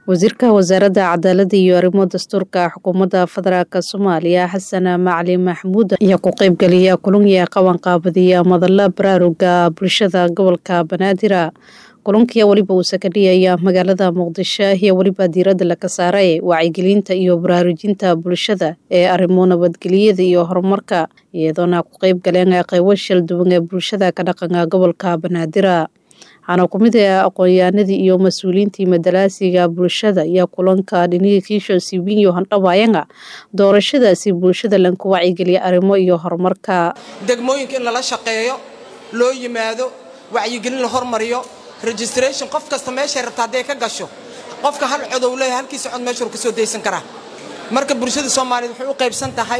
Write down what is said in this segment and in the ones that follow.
wasiirka wasaaradda cadaaladda iyo arrimo dastuurka xukuumadda federaalk soomaaliya xasan macali maxamuud ayaa ku qeybgeliya kulanya qabanqaabadiya madala baraaruga bulshada gobolka banaadir kulankiya weliba uu sakadhiyaya magaalada muqdisho iyo weliba diiradda laga saaray wacyigelinta iyo baraarujinta bulshada ee arrimo nabadgelyada iyo horumarka iyadoona ku qeyb galeen qeybo shal duwan ee bulshada ka dhaqanka gobolka banaadir waxaana ku mid ah aqoon-yahanadii iyo mas-uuliyiintii madalaasiga bulshada iyo kulanka dhinihii kiisho siwiinyo handhawaayanga doorashadaasi bulshada lanku wacyigeliya arrimo iyo horumarka degmooyinka in lala shaqeeyo loo yimaado wacyigelin la hormariyo registration qof kasta meeshay rabta hadday ka gasho qofka hal codow leeyahay halkiisa cod meeshuu ka soo daysan karaa marka bulshada soomaaliyeed waxay u qaybsan tahay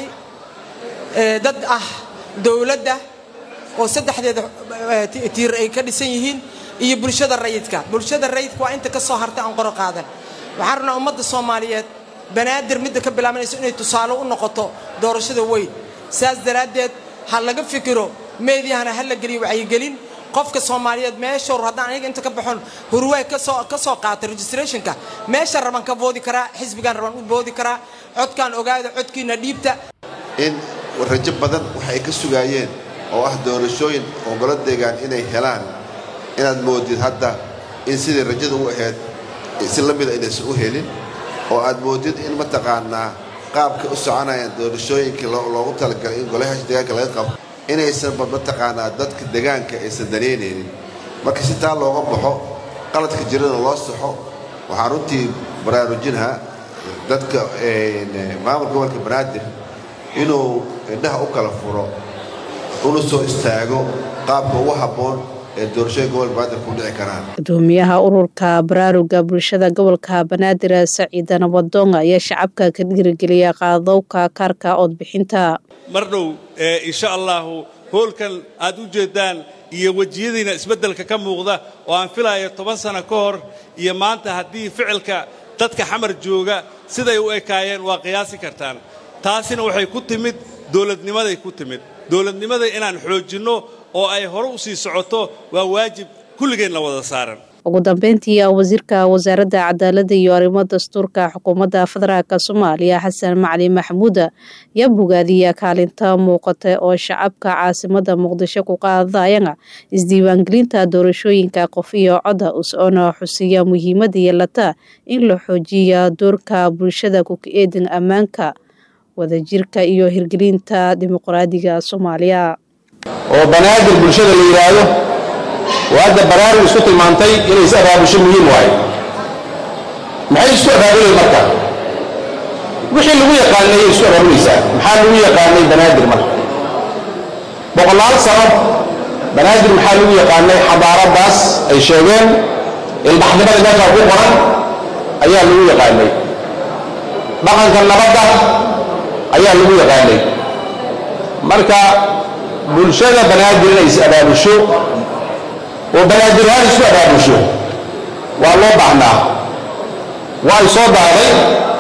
dad ah dowladda oo saddexdeeda tiir ay ka dhisan yihiin iyo bulshada rayidka bulshada rayidka waa inta ka soo hartay aan qoro qaadan waxaan rabnaa ummadda soomaaliyeed banaadir midda ka bilaabanayso inay tusaale u noqoto doorashada weyn saas daraaddeed ha laga fikiro meediyahana ha la geliyo wacyigelin qofka soomaaliyeed meeshor haddaan aniga inta ka baxon hurwaay kasoo ka soo qaata registrationka meesha raban ka boodi karaa xisbigaan raban u boodi karaa codkaan ogaada codkiina dhiibta in rajo badan waxay ka sugaayeen oo ah doorashooyin ogolo deegaan inay helaan inaad moodid hadda in sidai rajada u ahayd si la mida inaysan u helin oo aad moodid in mataqaanaa qaabka u soconayaan doorashooyinkii loogu talagalay in golayaasha deegaanka laga qabo inaysanba mataqaanaa dadka degaanka aysan danaynaynin marka si taa looga baxo qaladka jirana loo saxo waxaan runtii baraarujinahaa dadka maamulka gobolka banaadir inuu indhaha u kala furo una soo istaago qaabka ugu habboon ee doorashooyin gobolka banaadir ku dhici karaan gudoomiyaha ururka baraaruga bulshada gobolka banaadir saciida nabadoonga ayaa shacabka ka dhiirigeliya qaadowka kaarka oodbixinta mar dhow insha allahu hoolkan aad u jeeddaan iyo wejiyadiina isbeddelka ka muuqda oo aan filayo toban sano ka hor iyo maanta haddii ficilka dadka xamar jooga siday u ekaayeen waa qiyaasi kartaan taasina waxay ku timid dowladnimaday ku timid dowladnimada inaan xoojinno oo ay hore u sii socoto waa waajib kulligeen la wada saaran ugu dambeyntii wasiirka wasaaradda cadaaladda iyo arrimo dastuurka xukuumadda federaalk soomaaliya xasan macali maxamuud yaa bogaadiya kaalinta muuqata oo shacabka caasimada muqdisho ku qaadayana isdiiwaangelinta doorashooyinka qof iyo codda us-oona xusiya muhiimada yeelata in la xoojiya doorka bulshada ku-eedan ammaanka wadajirka iyo hirgelinta dimuqraadiga soomaaliya oo banaadir bulshada la yidhaahdo oo hadda baraarug isku tilmaantay inay is abaabusho muhiim waayo maxay isku abaabuleen marka wixii lagu yaqaanay ayay isku abaabulaysaa maxaa lagu yaqaanay banaadir marka boqolaal sano banaadir maxaa lagu yaqaanay xadaaraddaas ay sheegeen ilbaxnimada meeshaa ku qoran ayaa lagu yaqaanay dhaqanka nabadda ayaa lagu yaqaanay marka bulshada banaadir inay is abaabusho oo banaadir ahaan isu abaabusho waa loo baahnaa waa ay soo daaday